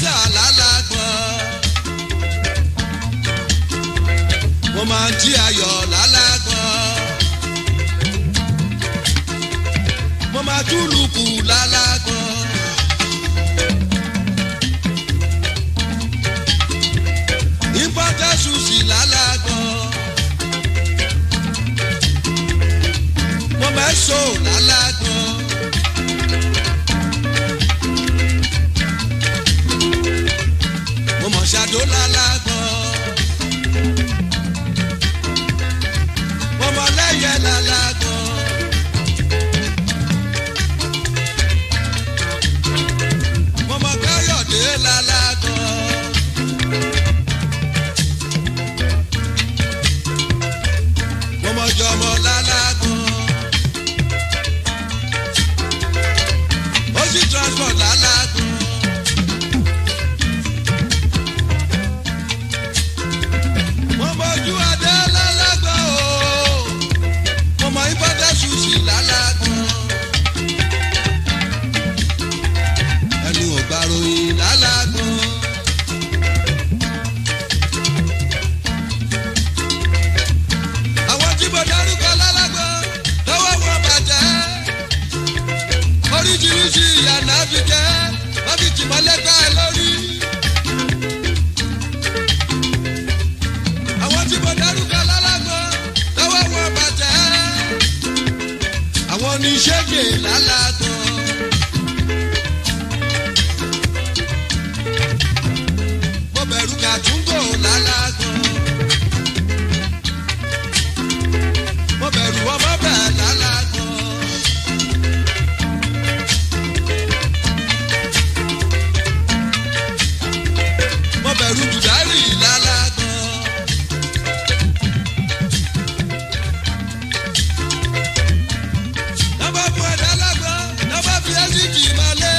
jà lálágbọ́n. mo máa ń jí ayọ̀ lálágbọ́n. mo máa túlùkù lálágbọ́n. ìpọ́tẹ́sù sí lálágbọ́n. mo mẹ́sọ̀ lálágbọ́n. mo mọ̀ ṣàdó lálágbọ́n. mo mọ̀ lẹ́yẹ lálágbọ́n. mo mọ̀ káyọ̀dé lálágbọ́n. mo mọ̀ jọmọ lálágbọ́n. ó sì transport lálágbọ́n. mo mọ̀jú adé lálágbọ́n o mo mọ̀ ìbọ́dẹ̀ ṣùṣì lálágbọ́n. ẹnu ò gbà ròyìn lálágbọ́n. àwọn tí mo dárúkọ lálágbọ́n lọ́wọ́ wọn bàjẹ́. oríṣiríṣi ìyànà fi jẹ́ wọ́n fi tìmọ́lẹ́gbẹ́ lórí. àwọn tí mo dárúkọ lálágbọ́n lọ́wọ́ wọn bàjẹ́. àwọn oníṣègùn lálágbọ́n. mo bẹ̀rù kàtúngò lálágbọ́n. mo bẹ̀rù ọmọ bẹ̀ lálágbọ́n. mo bẹ̀rù jùdárì lálágbọ́n. Nọ́bà fún ẹ̀dá lágbọ́n, nọ́bà fi ẹ́sìkì mọ́lé.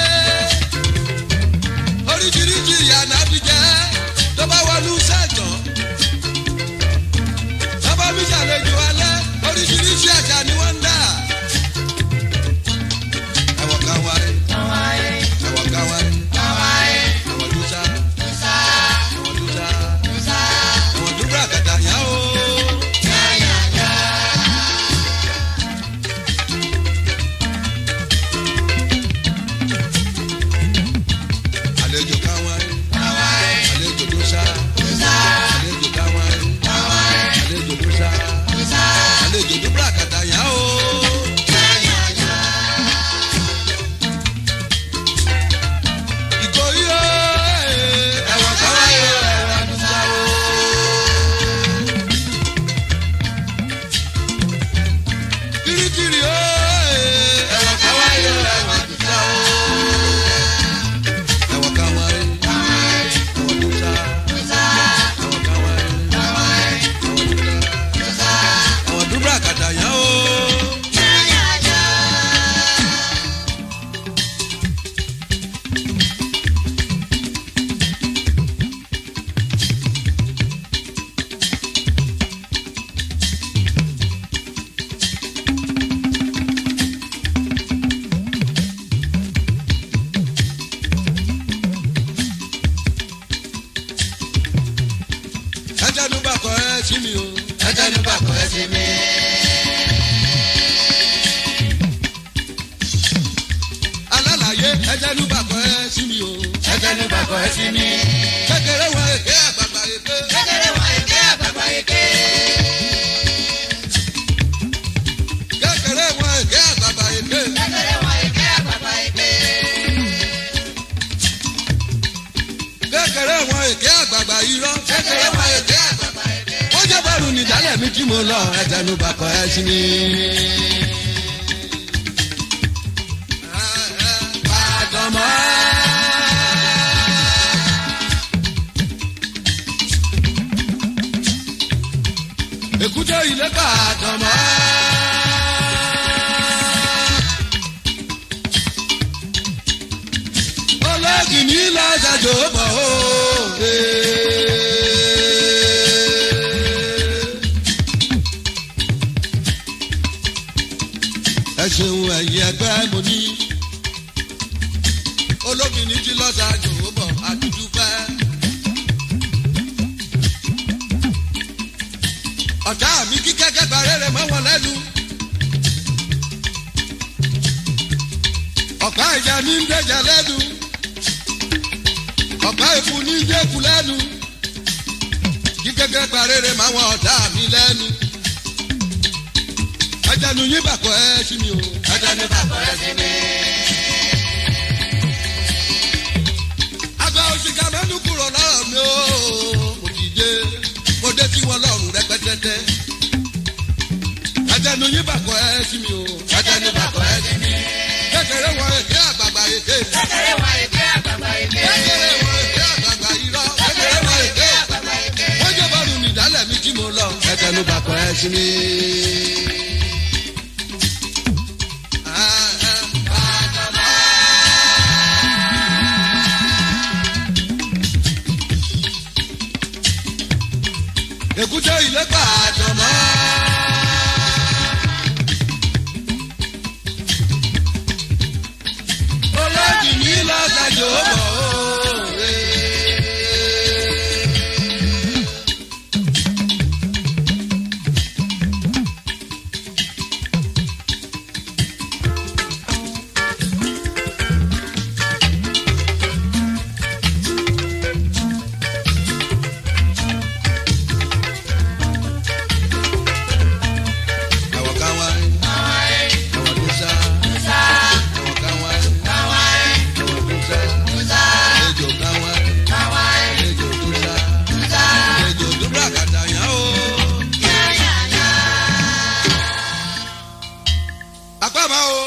Oríṣiríṣi ìyànà fi jẹ́ tó bá wọnú sẹ́jọ́. Nọ́bà mi ṣàlejò alẹ́, oríṣiríṣi àṣà ni wọ́n ń dà. Ẹ̀wọ̀n kan wáyé, ẹ̀wọ̀n kan wáyé, ẹ̀wọ̀n tó sá, ẹ̀wọ̀n tó sá, ẹ̀wọ̀n tó búra kàtà yá o. Àlejò kan wáyé, àlejò tó sá, àlejò kan wáyé, àlejò tó sá, àlejò tó búra kàtà yá o. Ìkòyí o, ẹ̀wọ̀n kan wáyé, ẹ̀wọ̀n tó sá o. Kirikiri o, ẹ̀wọ̀n kan wáyé, ẹ̀wọ̀n tó sá o. Ẹ̀wọ̀n kan wáyé, ẹ̀wọ̀n tó sá, ẹ̀wọ̀n kan wáyé, ẹ̀wọ̀n tó sá, ẹ̀wọ̀n tó búra kàtà yá o. ẹjẹnu bá kọ ẹ sí mi o. ẹjẹnu bá kọ ẹ sí mi. alálàyé ẹjẹnu bá kọ ẹ sí mi o. ẹjẹnu bá kọ ẹ sí mi. kékeré wọn èké àgbàgbà èké. Kékeré wọn èké àgbàgbà èké. kékeré wọn èké àgbàgbà èké. Kékeré wọn èké àgbàgbà èké. kékeré wọn èké àgbàgbà irọ́. Kékeré wọn èké àgbàgbà èké. wọ́n jẹ́ bẹ́rù nìdálẹ̀ mi tí mo lọ ẹjẹnu bá kọ ẹ sí mi. Àdàmọ́. èkúté ilé kàdàmọ́. olóògì ní lọ́sàjò bọ̀ ó. ẹ ṣeun ẹ̀yin ẹgbẹ́ mo ní. olóògì ní ti lọ́sàjò bọ̀ àdúdú ní ń dẹ̀jà lẹ́nu ọ̀pá ìfú ní ń jẹ́kù lẹ́nu kí gẹ́gẹ́ parére máa wọn ọ̀tá mi lẹ́nu. ajanu yín bàkọ́ ẹ sí mi o. Ajanu bàbá ẹ sí mi. àgbà òṣìkà mẹ́nu kúrò lọ́rọ̀ mi o. mo dìde mo dé sí wọn lọ́rùn rẹpẹtẹtẹ. ajanu yín bàkọ́ ẹ sí mi o. Ajanu bàbá ẹ sí mi. kékeré wọn èké àgbààgbà èké. Kékeré wa èké àgbàgbà èké. kékeré wọn èké àgbààgbà irọ́. Kékeré wa èké àgbàgbà èké. wọ́n jẹ́ bọ́ọ̀lù nìdálẹ̀ mi tí mo lọ. ẹ̀tẹ̀nu bàkọ́ ẹ sí mi. Ah, ah. èkúté ilé gbàdàn mọ́. olójì ní lọ́sàjò bọ̀ òòrè. àwọn kan wá àwọn tó sá àwọn kan wá àwọn tó sá àlejò kan wá àlejò tó sá àlejò tó bá kàtà yàn ó. apá máa o.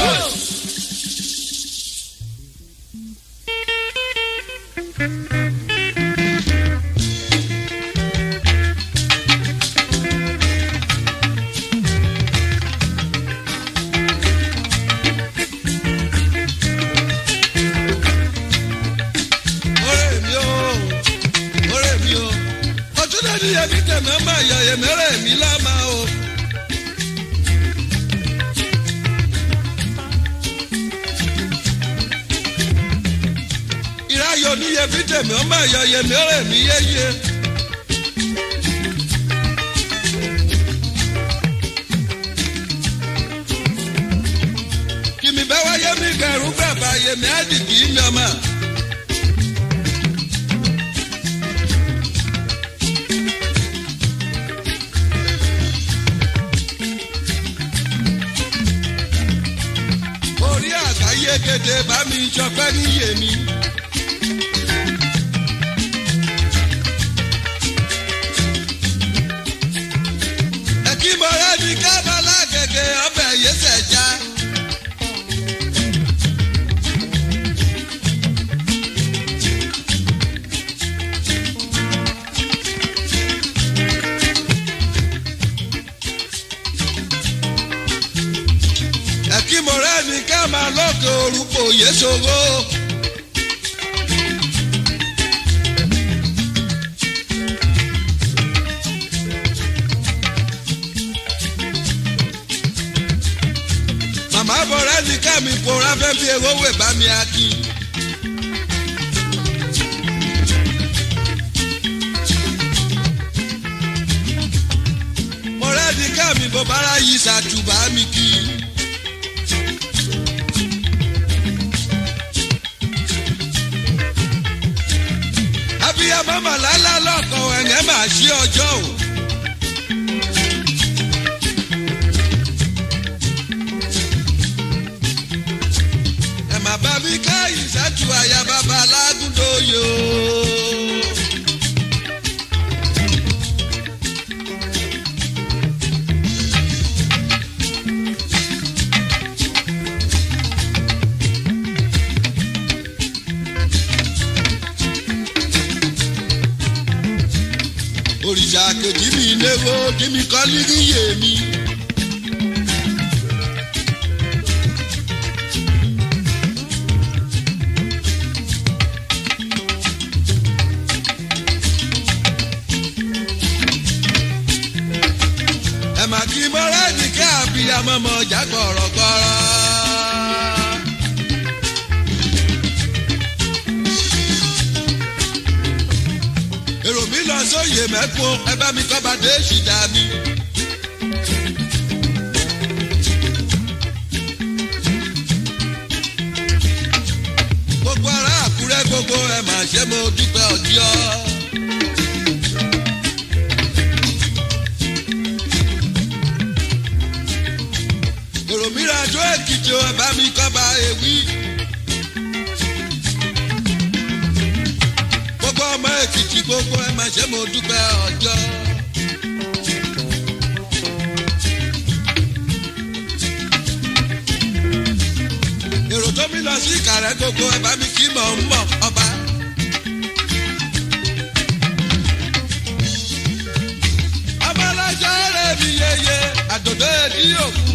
ọ̀rẹ́ mi o ọ̀rẹ́ mi o ọtún náà ní yẹmi tẹmẹ máa yọ yẹmẹrẹ mi lámà o. ìráyọ ní yẹmi tẹmẹ máa yọ yẹmẹrẹ mi yéye. kìmí bẹ́ẹ̀ wáyé mi gẹ̀rú gbàgbà yẹmi á dìgì mi ọmọ. orí àgbáyé kéde bá mi sọpẹ́ níyè mi. ẹ̀kí mọ̀rẹ́ ní kábàlá gẹ́gẹ́ ọbẹ̀ yẹsẹ̀ já. ẹ̀kí mọ̀rẹ́ ní ká máa lọ́kọ̀ orúkọ yéṣogbo. màmá bọ̀rẹ́ ní ká mi pòórá fẹ́ fi ewé wè bá mi akí. mọ̀rẹ́ ní ká mi bọ̀ bára yí sàtúbà mi kí. abiyamọ màlálà lọkọ ẹ̀yẹ́ máa ṣí ọjọ́ o. ẹ má bá mi ká ìṣáájú àyà bàbá alágúndóyò. òrìṣà kejì mi léwo kí mi kọ́ líríyè mi. ẹ mà kí mọ́rẹ́ ní kí àbíyamọ́ mọ́ ọjà gbọ̀rọ̀gbọ̀rọ̀. èrò mi lọ sóye mẹ́kún ẹ bá mi kọ́ bá dé ṣìdá mi. gbogbo ẹ mà ṣe mo dúpẹ́ ọjọ́. òròmíràn àjọ èkìtì ẹ bá mi kọ́ bá ewì. gbogbo ọmọ èkìtì gbogbo ẹ mà ṣe mo dúpẹ́ ọjọ́. èrò tó mi lọ sí ìkàrẹ́ gbogbo ẹ bá mi kí mọ̀ ń mọ̀ ọba. ọmọ ọlọ́jọ́ rẹ̀ mi yeye àdòdó èdè òkú.